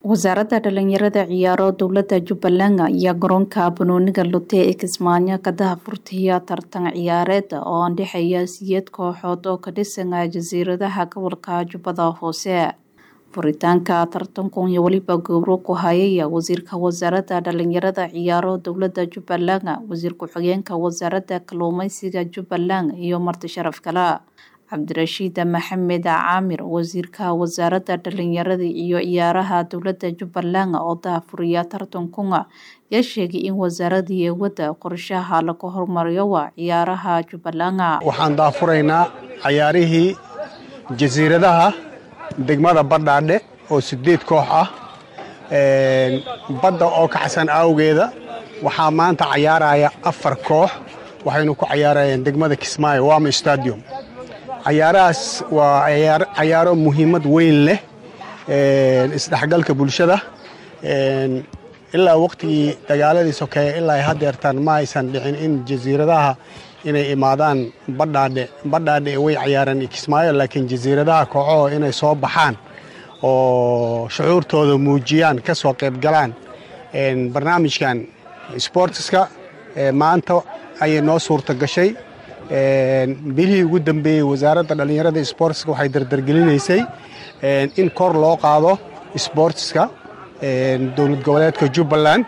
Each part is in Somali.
wasaaradda dhalinyarada ciyaaro dowlada jubbaland ayaa garoonka banooniga lute ee kismaayo ka dahafurtaya tartan ciyaareed oo andhexeeya siyeed kooxood oo ka dhisan jasiiradaha gobolka jubbada hoose furitaanka tartankan iyo weliba gowro ku hayaya wasiirka wasaaradda dhalinyarada ciyaaro dowlada jubbaland wasiir ku-xigeenka wasaaradda kalluumeysiga jubbaland iyo marti sharaf kale cabdirashiid maxamed caamir wasiirka wasaaradda dhalinyarada iyo ciyaaraha dowlada jubbaland oo daafuriya tartankuna yaa sheegay in wasaaradii wadda qorshaha laga hormariyo waa ciyaaraha jubbaland waxaan daafuraynaa cayaarihii jasiiradaha degmada badhaadhe oo sideed koox ah badda oo kacsan awgeeda waxaa maanta cayaaraya afar koox waxaynu ku cayaarayeen degmada kismaayo wama stadium cayaarahaas waa cayaaro muhiimad weyn leh isdhexgalka bulshada ilaa waqtigii dagaaladii sokeeye ilaa haddeertaan ma aysan dhicin in jasiiradaha inay imaadaan badhaadhe badhaadhe way cayaareen kismaayo laakiin jasiiradaha kooxaho inay soo baxaan oo shucuurtooda muujiyaan ka soo qaybgalaan barnaamijkan sportska maanta ayay noo suurta gashay bilihii ugu dambeeyey wasaaradda dhallinyarada sportska waxay dardargelinaysay in kor loo qaado sportska dowlad goboleedka jubbaland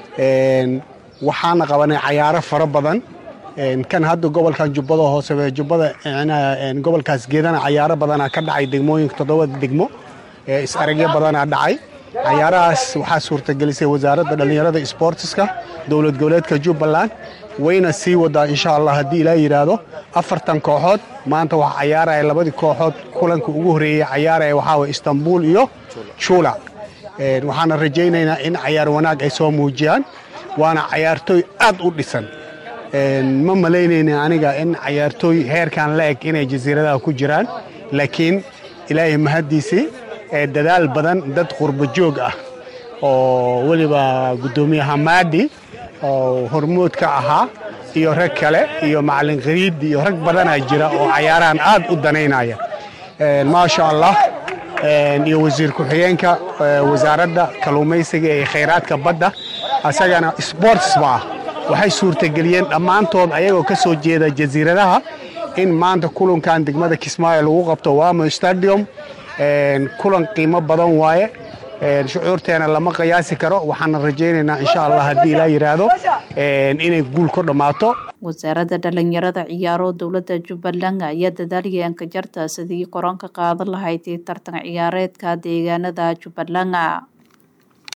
waxaana qabanay cayaaro fara badan kan hadda gobolkan jubbada hoose jubbada gobolkaas geedana cayaaro badana ka dhacay degmooyinka toddobada degmo is-aragyo badana dhacay cayaarahaas waxaa suurtagelisay wasaaradda dhallinyarada sportska dowlad goboleedka jubbaland wayna sii wadaa insha allah haddii ilaa yidhaahdo afartan kooxood maanta waxaa cayaaraya labadii kooxood kulanka ugu horreeyey cayaaraya waxaa waye istanbul iyo juula waxaana rajaynaynaa in cayaar wanaag ay soo muujiyaan waana cayaartooy aad u dhisan ma malaynayna aniga in cayaartooy heerkan la eg inay jasiiradaha ku jiraan laakiin ilaahay mahaddiisii dadaal badan dad qurbo joog ah oo weliba guddoomiye hamaadi oo hormood ka ahaa iyo rag kale iyo macalin khariid iyo rag badanaa jira oo cayaarahan aad u danaynaya maasha allah iyo wasiir ku-xigeenka wasaaradda kalluumaysiga ee khayraadka badda asagana sports ma ah waxay suurtageliyeen dhammaantood ayagoo ka soo jeeda jasiiradaha in maanta kulankan degmada kismaayo lagu qabto wamo stadium kulan qiimo badan waaye shucuurteena lama qiyaasi karo waxaana rajaynaynaa insha allah haddii ilaa yidhaahdo inay guul ku dhammaato wasaaradda dhalinyarada ciyaaro dowlada jubbaland ayaa dadaalyaen ka jarta sidii koran ka qaadan lahayd tartan ciyaareedka deegaanada jubbaland